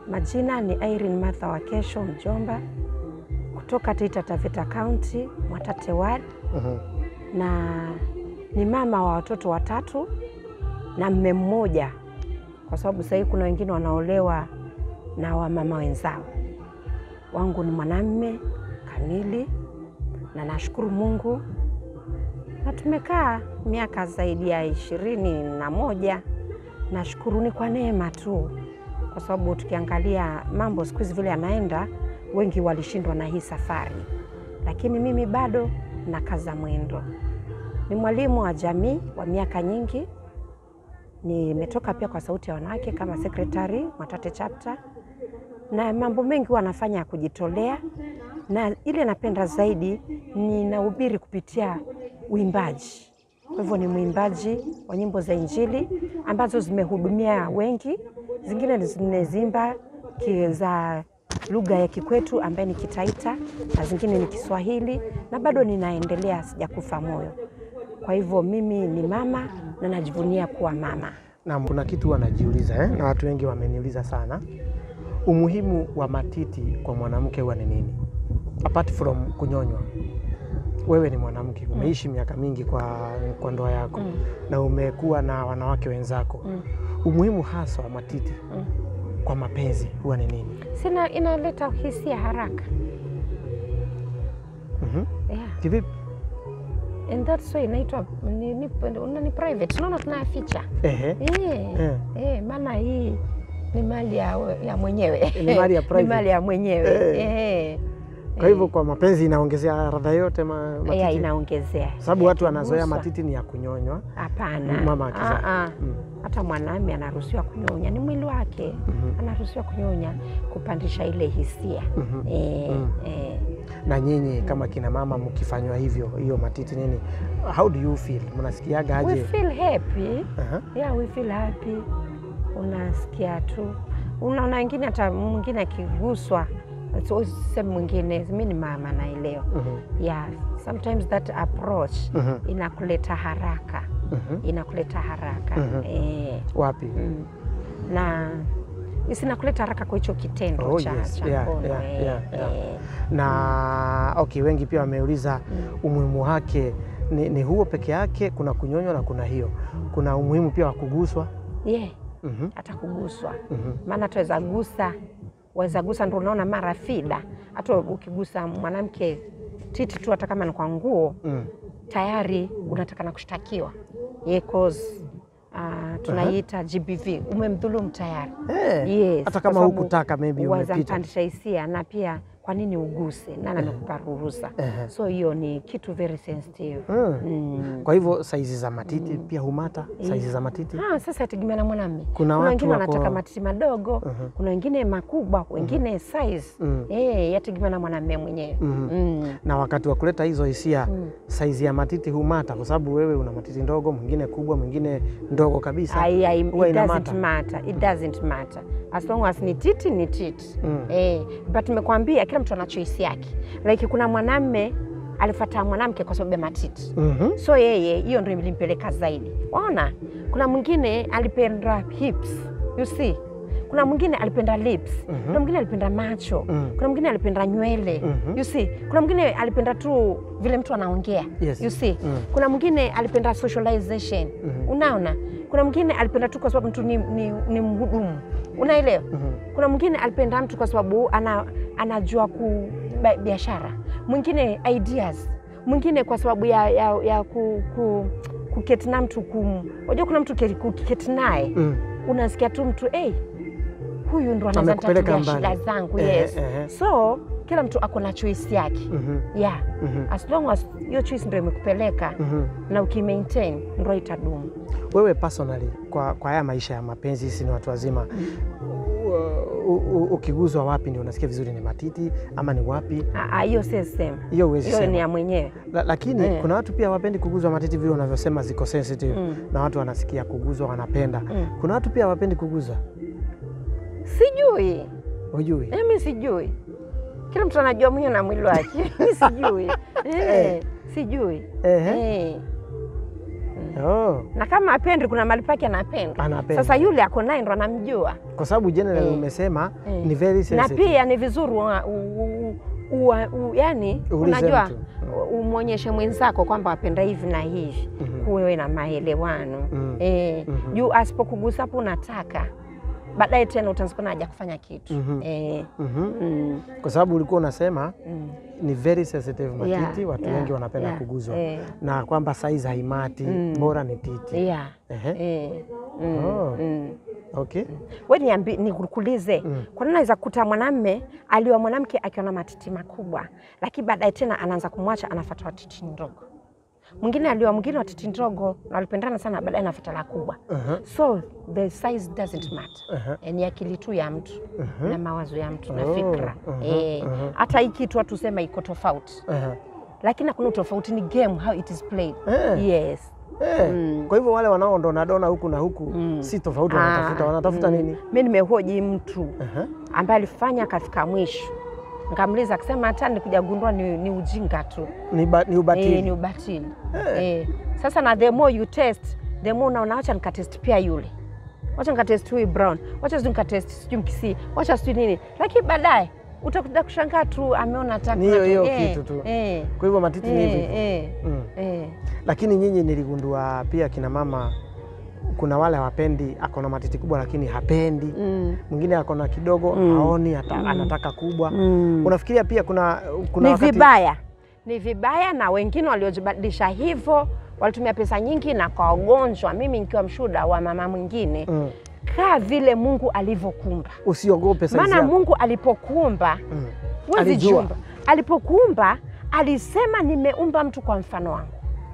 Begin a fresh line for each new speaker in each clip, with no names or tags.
Majina ni Irene Martha Wakesho Mjomba, kutoka Taita Taveta County, Mwatate Ward,
Mhm.
na ni mama wa watoto watatu na mme mmoja, kwa sababu sahii kuna wengine wanaolewa na wamama wenzao. Wangu ni mwanamme kamili, na nashukuru Mungu, na tumekaa miaka zaidi ya ishirini na moja. Nashukuru ni kwa neema tu, kwa sababu tukiangalia mambo siku hizi vile yanaenda, wengi walishindwa na hii safari, lakini mimi bado nakaza mwendo. Ni mwalimu wa jamii wa miaka nyingi. Nimetoka pia kwa Sauti ya Wanawake kama sekretari Mwatate chapter, na mambo mengi huwa nafanya ya kujitolea, na ile napenda zaidi ninahubiri kupitia uimbaji. Kwa hivyo ni mwimbaji wa nyimbo za Injili ambazo zimehudumia wengi, zingine zimezimba ki- za lugha ya Kikwetu ambaye ni Kitaita na zingine ni Kiswahili, na bado ninaendelea, sijakufa moyo. Kwa hivyo mimi ni mama na najivunia kuwa mama.
Naam, kuna kitu wanajiuliza eh? na watu wengi wameniuliza sana, umuhimu wa matiti kwa mwanamke huwa ni nini, apart from kunyonywa? Wewe ni mwanamke, umeishi miaka mingi kwa, kwa ndoa yako
Mm.
na umekuwa na wanawake wenzako,
Mm.
umuhimu hasa wa matiti
Mm.
kwa mapenzi huwa ni nini?
Sina, inaleta hisia haraka
Mhm.
yeah.
Kivipi?
And that's why inaitwa ni, ni, ni private. Unaona tunayaficha
Ehe.
eh,
Eh.
eh, maana hii ni mali ya, ya mwenyewe
Ni mali ya private.
ni mali ya mwenyewe
Eh.
eh.
Kwa hivyo kwa mapenzi inaongezea radha yote ma,
ya
matiti?
inaongezea
sababu watu wanazoea
Yakiguswa.
matiti ni ya kunyonywa
Hapana,
mama akizaa.
Ah, ah.
Mm.
hata mwanamume anaruhusiwa kunyonya, ni mwili wake
Mhm.
anaruhusiwa kunyonya kupandisha ile hisia
Mhm.
eh,
Mm.
eh.
na nyinyi kama kina mama mkifanywa hivyo hiyo matiti nini, how do you feel? Mnasikiaga
We
aje?
feel happy
Aha.
yeah, we feel happy. Unasikia tu, unaona wengine, hata mwingine akiguswa, so sehemu mwingine, mi ni mama naelewa,
Mhm.
yeah, sometimes that approach
Mhm.
inakuleta haraka,
Mhm.
inakuleta haraka
Mhm.
eh,
Wapi?
mm. na sinakuleta haraka kwa hicho kitendo
Oh,
cha,
yes.
cha
Yeah,
ngono
yeah,
eh,
yeah, yeah.
eh.
Na okay, wengi pia wameuliza
Mm.
umuhimu wake ni, ni huo peke yake? Kuna kunyonywa na kuna hiyo, kuna umuhimu pia wa kuguswa.
yeah,
Mhm.
hata kuguswa
Mhm.
maana tuweza gusa waweza gusa, ndo unaona mara fida. Hata ukigusa mwanamke titi tu, hata kama ni kwa nguo,
Mm.
tayari unataka na kushtakiwa yeah, cause uh, tunaiita GBV, umemdhulumu tayari.
Eh,
Yes,
hata
kwa
kama
sababu
hukutaka maybe
waweza
umepita.
mpandisha hisia, na pia kwa nini uguse? Nani amekupa ruhusa?
Ehe.
So hiyo ni kitu very sensitive.
Mm.
Mm.
Kwa hivyo saizi za matiti pia humata, saizi za matiti
Ah, sasa yategemea na mwanamume.
Kuna
Kuna
watu
wengine
wako-
wanataka matiti madogo,
Mhm.
kuna wengine makubwa, wengine size.
Mm.
Eh, yategemea na mwanamume mwenyewe.
Mhm.
Mm.
na wakati wa kuleta hizo hisia
Mm.
saizi ya matiti humata, kwa sababu wewe una matiti ndogo, mwingine kubwa, mwingine ndogo kabisa.
Ai, ai, it
Huwa ina
doesn't
matter.
matter. It doesn't matter. As long as ni titi ni titi.
Mm.
Eh, but nimekwambia kila mtu ana choice yake. Like kuna mwanamume alifuata mwanamke kwa sababu ya matiti.
Mhm.
So yeye hiyo ndio ilimpeleka zaidi. Waona? Kuna mwingine alipenda hips. You see? Kuna mwingine alipenda lips. Kuna mwingine alipenda macho.
Mm.
Kuna mwingine alipenda nywele.
Mhm.
You see? Kuna mwingine alipenda tu vile mtu anaongea.
Yes.
You see?
Mm.
Kuna mwingine alipenda socialization.
Mhm.
Unaona? Kuna mwingine alipenda tu kwa sababu mtu ni, ni, ni mhudumu. Unaelewa?
Mhm.
Kuna mwingine alipenda mtu kwa sababu ana, anajua ku ba- biashara, mwingine ideas, mwingine kwa sababu ya, ya, ya ku, ku, kuketi na mtu kum. Unajua kuna mtu ke- kuketi naye
Mm.
unasikia tu mtu hey, huyu ndo anaweza
Amekupeleka
nitatulia
mbali.
shida zangu.
Ehe,
Yes.
ehe.
So kila mtu ako na choice yake
Mhm.
yeah.
Mhm.
As long as hiyo choice ndo imekupeleka
Mhm.
na ukimaintain ndo itadumu.
Wewe personally kwa, kwa haya maisha ya mapenzi, sisi ni watu wazima, u- u- ukiguzwa wapi ndio unasikia vizuri? Ni matiti ama ni wapi?
Ah, ah, Hiyo si same,
Hiyo huwezi
hiyo ni
sema.
ya mwenyewe.
La, lakini
Eh.
kuna watu pia wapendi kuguzwa matiti vile unavyosema ziko sensitive
Mm.
na watu wanasikia kuguzwa wanapenda.
Mm.
Kuna watu pia wapendi kuguzwa,
Sijui.
hujui?
Mimi sijui, kila mtu anajua mwenyewe na mwili wake. Mimi sijui eh, sijui
Ehe.
eh.
Oh,
na kama apendi, kuna mahali pake anapenda.
anapenda
Sasa yule ako naye ndo anamjua,
kwa sababu generally
Eh.
umesema
Eh.
ni very
na
sensitive.
pia ni vizuri wa- u- u- u- u- yani
Uulize
unajua
mtu.
umwonyeshe mwenzako kwamba wapenda hivi na hivi,
Mhm.
kuwe na maelewano
Mm.
eh,
Mhm.
juu asipokugusa hapo unataka baadaye tena utaanza haja kufanya kitu
Mhm.
eh,
Mhm.
mm,
Kwa sababu ulikuwa unasema
mm.
ni very sensitive matiti,
Yeah,
watu
yeah,
wengi wanapenda
yeah,
kuguzwa
eh.
na kwamba size haimati,
Mm.
bora ni titi.
yeah.
Ehe.
eh, mm,
Oh.
mm.
Okay.
We niambi, nikuulize
Mm.
kwa nini naweza kukuta mwanamme aliwa mwanamke akiwa na matiti makubwa, lakini baadaye tena anaanza kumwacha anafuata watiti ndogo. Mwingine aliwa mwingine watiti ndogo na walipendana sana, baadaye anafuata la kubwa.
Aha.
So the size doesn't matter.
Aha.
Eh, Ni akili tu ya mtu
Aha.
na mawazo ya mtu na
Oh,
fikra.
aha,
Eh,
aha.
hata hii kitu watu sema iko tofauti,
Aha.
lakini hakuna utofauti, ni game how it is played.
Eh.
Yes.
Eh.
Mm.
Kwa hivyo wale wanaodonadona huku na huku
Mm.
si tofauti,
Ah,
wanatafuta wanatafuta
mm.
nini?
Mi nimehoji mtu
Aha.
ambaye alifanya akafika mwisho, nikamuliza akisema hata nikuja gundua ni, ni ujinga tu
Ni, ba, ni ubatili.
e, ni ubatili
Eh.
e. Sasa na the more you test the more unaona, wacha nikatest pia yule, wacha nikatest huyu brown, wacha sijui nikatest sijui mkisii, wacha sijui nini, lakini baadaye utakuja kushangaa tu ameona hata
Ni hiyo
kuna-
hiyo
eh,
kitu tu.
eh,
Kwa hivyo matiti ni hivi.
eh, eh,
Mm.
eh.
Lakini nyinyi niligundua pia kina mama, kuna wale hawapendi, akona matiti kubwa lakini hapendi.
Mm.
Mwingine akona kidogo
Mm.
haoni, ata,
Mm.
anataka kubwa.
Mm.
Unafikiria pia kuna, kuna
ni
wakati...
vibaya, ni vibaya, na wengine waliojibadilisha hivyo walitumia pesa nyingi na kwa wagonjwa. Mimi nikiwa mshuhuda wa mama mwingine,
Mm.
kaa vile Mungu alivyokumba,
Usiogope size
maana
yako.
Mungu alipokuumba
Mm.
huwezi
Alijua.
jumba, alipokuumba alisema nimeumba mtu kwa mfano wangu.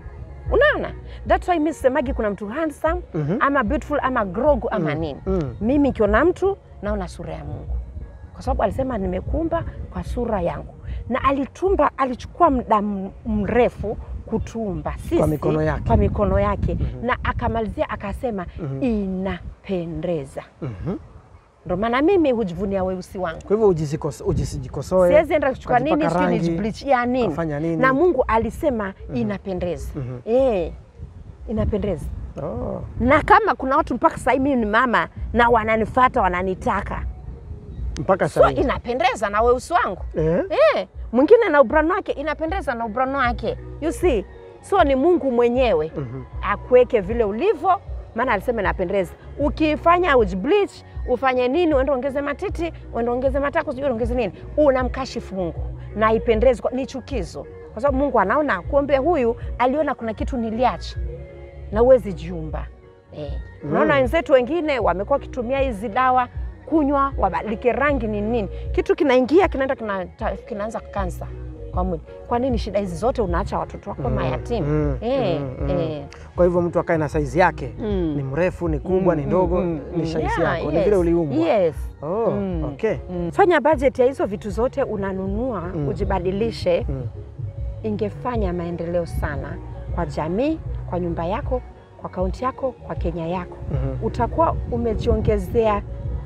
Unaona, that's why mimi sisemagi kuna mtu handsome
Mhm.
ama beautiful ama grogu ama nini.
Mm.
Mimi nikiona mtu naona sura ya Mungu, kwa sababu alisema nimekuumba kwa sura yangu, na alitumba, alichukua muda m- mrefu kutumba sisi
Kwa mikono yake.
kwa mikono yake na akamalizia akasema inapendeza.
Mhm.
Ndo maana mimi hujivunia weusi wangu,
Kwa hivyo ujisikoso- ujisijikosoe.
siwezi enda kuchukua
ukajipaka
nini sijui
rangi,
nijibleach ya nini,
ukafanya nini.
na Mungu alisema inapendeza. Eh, inapendeza
Oh.
na kama kuna watu mpaka sasa hivi mimi ni mama na wananifata wananitaka,
Mpaka
so
sasa.
inapendeza na weusi wangu
Eh?
eh, mwingine na ubrown wake inapendeza na ubrown wake, you see, so ni Mungu mwenyewe
Mhm.
akuweke vile ulivyo, maana alisema inapendeza. Ukifanya ujibleach ufanye nini, uende ongeze matiti, uende ongeze matako, sijui ongeze nini, unamkashifu Mungu na haipendezi, kwa- ni chukizo, kwa sababu Mungu anaona kumbe huyu aliona kuna kitu niliacha na uwezi jiumba eh. Unaona wenzetu wengine wamekuwa wakitumia hizi dawa kunywa, wabadilike rangi ni nini, kitu kinaingia kinaenda kina, kinaanza kansa kwa mwili. Kwa nini shida hizi zote unaacha watoto wako mayatima?
mm,
eh,
mm, mm.
eh.
Kwa hivyo mtu akae na saizi yake
Mm.
ni mrefu, ni kubwa, ni ndogo,
Mm, mm,
ni
mm.
saizi
Yeah,
yako, ni
yes,
vile uliumbwa.
Yes.
Oh,
Mm.
okay.
Mm. Fanya budget ya hizo vitu zote unanunua, ujibadilishe,
Mm.
ingefanya maendeleo sana kwa jamii, kwa nyumba yako, kwa kaunti yako, kwa Kenya yako.
Mhm.
Utakuwa umejiongezea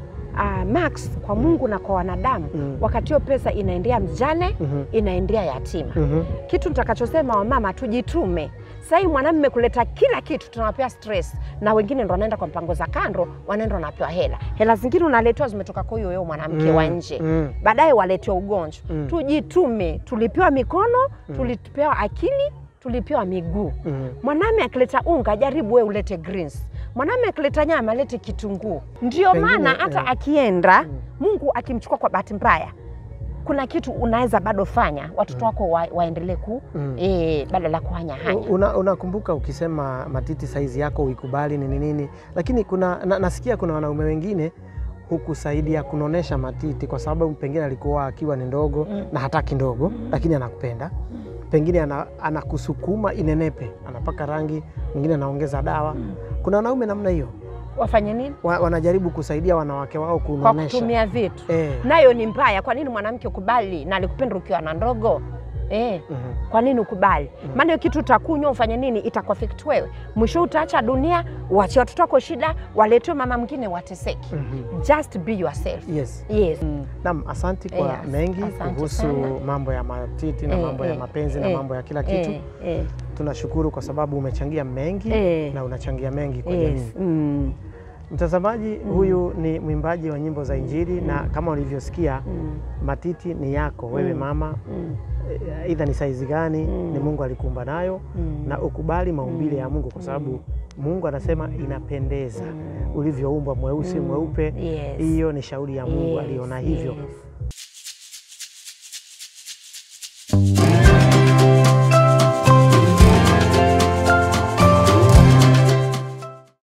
uh, max kwa Mungu na kwa wanadamu
Mm.
wakati hiyo pesa inaendea mjane,
Mhm.
inaendea yatima.
Mhm.
Kitu nitakachosema wamama, tujitume. Sahii mwanamume kuleta kila kitu tunawapea stress, na wengine ndo wanaenda kwa mpango za kando, wanaenda wanapewa hela. Hela zingine unaletewa zimetoka kwa huyo huyo mwanamke
Mm,
wa nje
mm.
baadaye waletewa ugonjwa.
Mm.
Tujitume, tulipewa mikono, tulipewa akili, tulipewa miguu.
Mhm.
Mwanaume akileta unga, jaribu we ulete greens. Mwanaume akileta nyama, alete kitunguu. Ndio
Pengine,
maana hata
eh,
akienda Mungu akimchukua kwa bahati mbaya, kuna kitu unaweza bado fanya watoto wako wa, waendelee ku
Mm.
eh, badala ya kuhanya hanya.
Una, unakumbuka ukisema matiti saizi yako uikubali nini nini, lakini kuna na, nasikia kuna wanaume wengine hukusaidia kunonesha matiti kwa sababu pengine alikuwa akiwa ni ndogo na hataki ndogo, lakini anakupenda pengine ana, anakusukuma inenepe, anapaka rangi, mwingine anaongeza dawa. Kuna wanaume namna hiyo
Wafanye nini?
wa, wanajaribu kusaidia wanawake wao
Kwa
kunonesha
kutumia vitu
eh.
nayo ni mbaya. Kwa nini mwanamke ukubali na alikupenda ukiwa na ndogo eh.
Mhm.
Kwa nini ukubali? Maana hiyo kitu utakunywa ufanye nini, itakuafect wewe. Mwisho utaacha dunia, uachie watoto wako shida, waletewe mama mwingine wateseki.
Mhm.
Just be yourself.
Yes.
Yes.
Naam, asanti kwa
Yes,
mengi
asante
kuhusu
sana.
mambo ya matiti na
Eh,
mambo ya
eh,
mapenzi na
eh,
mambo ya kila kitu.
Eh, eh,
Tunashukuru kwa sababu umechangia mengi
Eh.
na unachangia mengi kwa jamii.
yes. Mm.
Mtazamaji, huyu ni mwimbaji wa nyimbo za Injili na kama ulivyosikia
Mm.
matiti ni yako wewe mama,
Mm.
eh, aidha ni saizi gani ni Mungu alikuumba nayo
Mm.
na ukubali maumbile ya Mungu kwa sababu Mungu anasema inapendeza ulivyoumbwa mweusi mweupe.
Yes.
Hiyo ni shauri ya Mungu
Yes,
aliona hivyo.
yes.